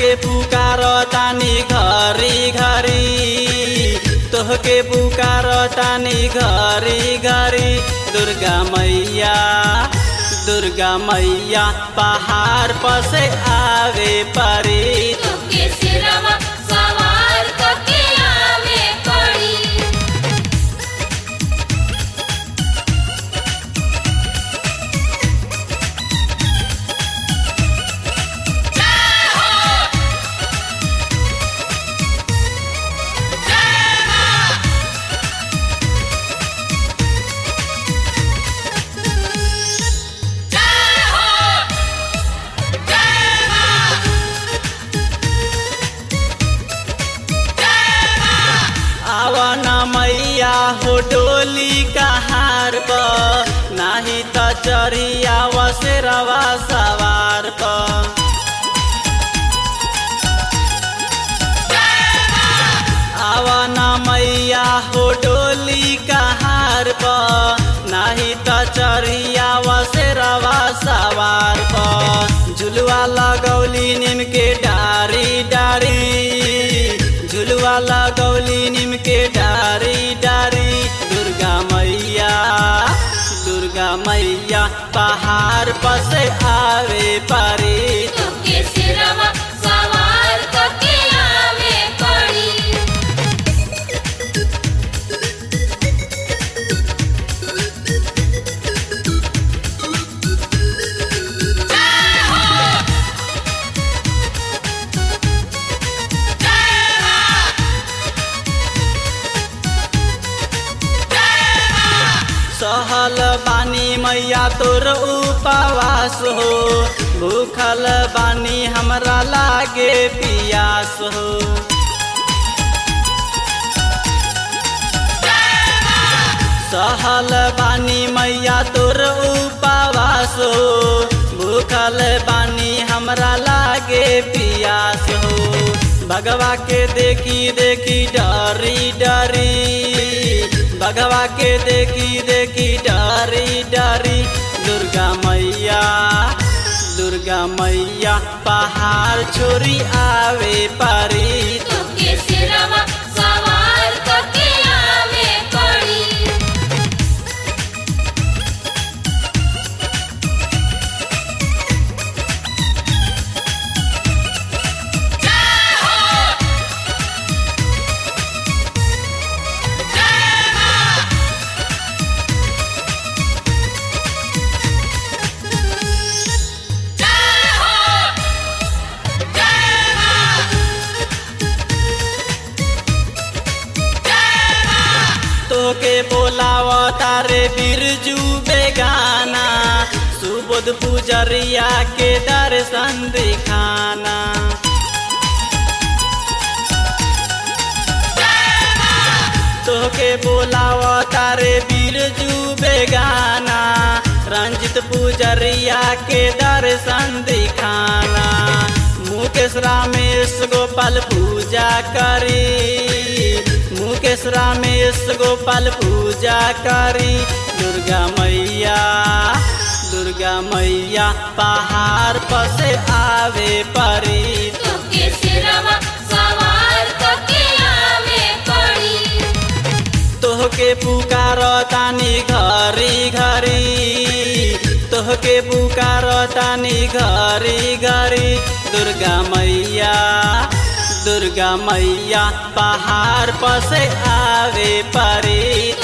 तोहके पुकार तानी घरी घरी तोहके पुकार तानी घरी घरी दुर्गा मैया दुर्गा मैया पहाड़ पर से आवे परी तोके सिरवा सवार करके आवे पड़ी आवन मैया हो डोली कहार पर नाही त चढ़िया वसेरवा सवार पर आवन मैया हो डोली कहार पर नाही त चढ़िया वसेरवा सवार पर झुलवा लगौली निम के डारी डारी झुलवा लगौली निम के डारी डारी दुर्गा मैया दुर्गा मैया पहाड़ पर से आवे पारी तोके सिरवा सवार करके आवे पड़ी सहल बानी मैया तोर उपवास हो भूखल बानी हमरा लागे पियास हो सहल बानी मैया तोर उपवास हो भूखल बानी हमरा लागे पियास हो भगवा के देखी देखी डरी डरी भगवा के देखी देखी डरी डरी दुर्गा मैया दुर्गा मैया पहाड़ छोरी आवे पारी तोके सिरवा सवार करके आवे पड़ी तोके बोलाव तारे बिरजू बेगाना सुबोध पुजरिया के दर्शन दिखाना तोके बोलाव तारे बिरजू बेगाना रंजित पुजरिया के दर्शन दिखाना मुकेश रामेश गोपाल पूजा करी मुकेश रामेश गोपाल पूजा करी दुर्गा मैया दुर्गा मैया पहाड़ पर से आवे परी तोके सिरवा सवार करके आवे पड़ी तोहके पुकार तानी घरी घरी तोहके पुकार तानी घरी घरी दुर्गा मैया दुर्गा मैया पहाड़ पर से आवे परी